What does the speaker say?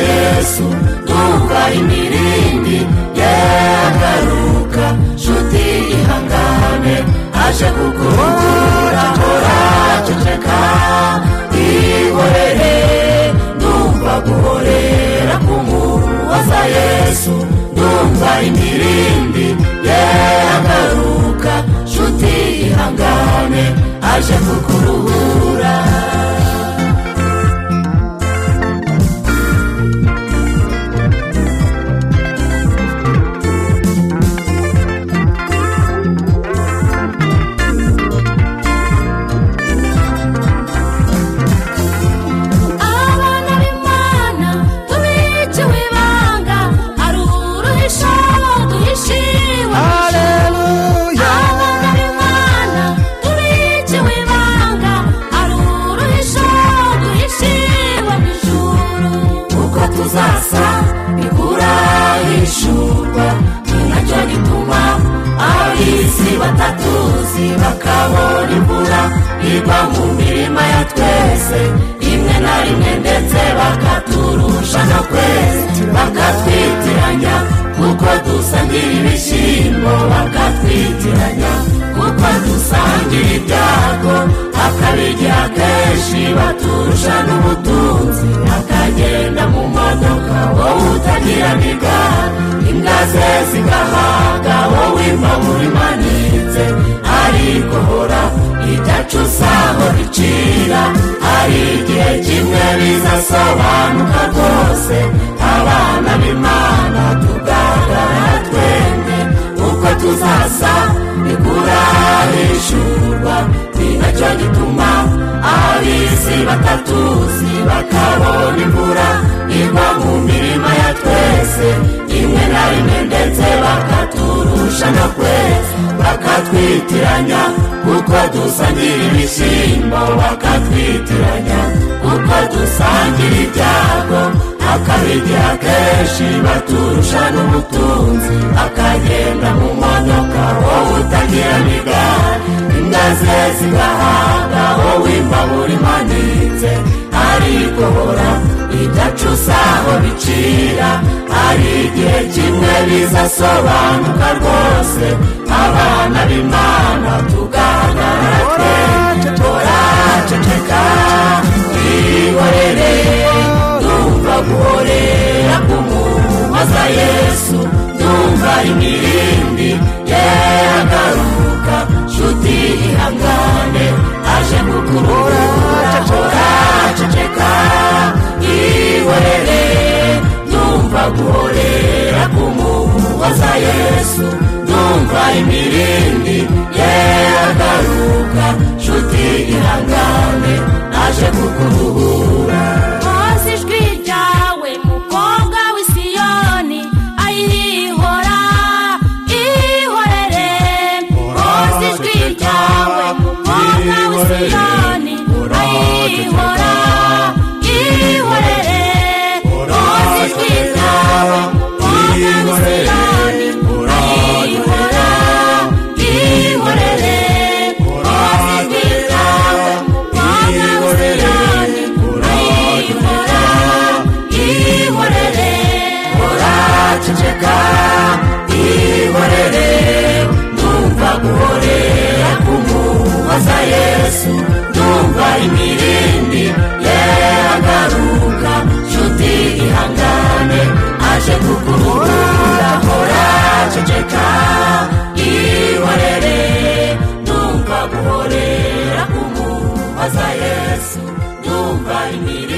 yesu tuva imirindi yagaruka nshuti ihangane aje kukurukura turaceceka ihorere ndumva guhorera kumubaza yesu ndumva imirindi yagaruka nshuti ihangane aje kukuruhura abana b'imana tubikiwe ibanga hari uruhisha duhishiwe haleluya abana b'imana tubikiwe ibanga hari uruhisha duhishiwe mu ijuru uko tuzasa bikurahishurwa ni nacyo gituma ab'isi batatuzi bakabona imvura igwa mu mirima ya twese rimwe na rimwe ndetse bakaturusha na kwezi bakatwitiranya kuko dusangira ibishyimbo bakatwitiranya kuko dusangira ibyago akabigira kenshi baturusha n'ubutunzi akagenda mu modoka wowe utagira n'igare imbwa ze zigahaga wowe imbabura imanitse ariko hora idacu zabo bicira hari igihe kimwe bizasobanuka rwose abana b'imana tugaragara twembi uko tuzasa bikurahishurwa ni nacyo gituma ab'isi batatuzi bakabona imvura igwa mu mirima ya twese rimwe na rimwe ndetse bakaturusha na kwezi bakatwitiranya kuko dusangira ibishyimbo bakatwitiranya kuko dusangira ibyago akabigira kenshi baturusha n'ubutunzi akagenda mu modoka wowe utagira n'igare imbwa ze zigahaga wowe imbabura imanitse ariko hora idacu aho bicira hari igihe kimwe bizasobanuka rwose abana b'imana tugaragara twembi turaceceka twihorere ndumva guhorera kumubaza yesu ndumva imirindi yagaruka nshuti ihangane aje kukurura turaceceka ihorere ndumva guhorera kumubaza yesu ndumva imirindi yagaruka nshuti ihangane aje kukuruhura maze ijwi ryawe mukobwa w'isiyoni ayihora ihorere maze ijwi ryawe mukobwa w'isiyoni ayihora ihorere maze ijwi ryawe mukobwa w'isiyoni ayihora ihorere maze ijwi ryawe mukobwa w'isiyoni ayihora ihorere uraceceka ihorere ndumva guhorera kumubaza yesu ndumva imirindi yagaruka nshuti ihangane aje kukurura uraceceka ihorere ndumva guhorera kumubaza yesu ndumva imirindi